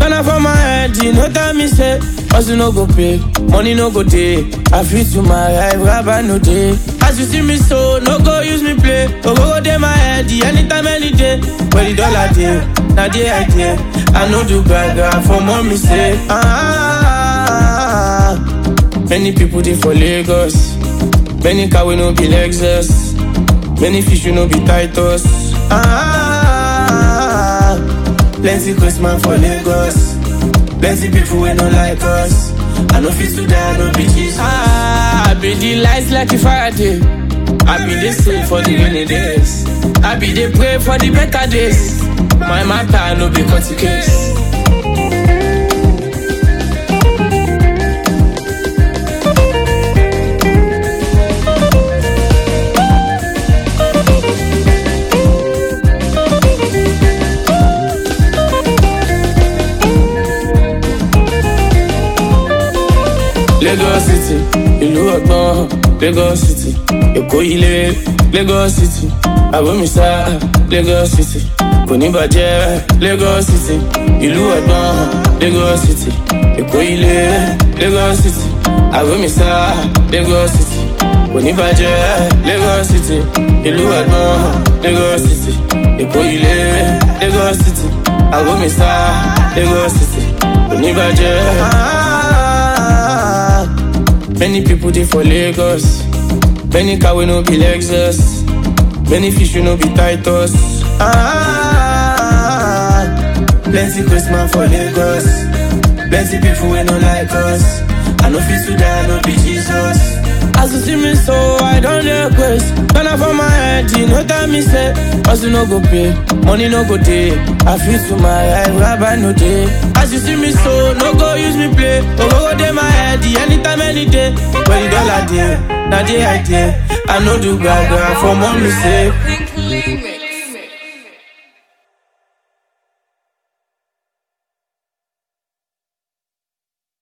Ghana for my head, you know tell me say Hustle no go pay, money no go day I feel to my life, rabbi no day As you see me so, no go use me play Go go go day my head, anytime, any day Where the dollar day, now the idea I know do gaga for mommy say ah, Many people they for Lagos Many car we no be Lexus Many fish we no be Titus ah, Plenty Christmas for Lagos Plenty people we no like us I no fit to die, no be Jesus ah, I be the lights like a Friday I be the same for the rainy days I be the pray for the better days My matter no be cut case Lagos City, ìlú ọgbọ́n, Lagos City, Èkó ilé, Lagos City, Àbómísá, Lagos City, kò ní bàjẹ́, Lagos City, ìlú ọgbọ́n, Lagos City, Èkó ilé, Lagos City, Àbómísá, Lagos City, kò ní bàjẹ́, Lagos City, ìlú ọgbọ́n, Lagos City, Èkó ilé, Lagos City, Àbómísá, Lagos City, kò ní bàjẹ́. Many people they for Lagos. Many car we no be Lexus. Many fish we no be Titus. Ah, plenty Christmas for Lagos. Plenty people we no like us. I no fit to die, no be Jesus. As you see me so, I don't request. Ghana for my head, you know that me say Hustle no go pay, money no go day I feel to my life, rabbi no day As you see me so, no go use me play Go go go day my head, anytime, any day Where the dollar day, now the idea I know do gaga for mommy say Pink Limit.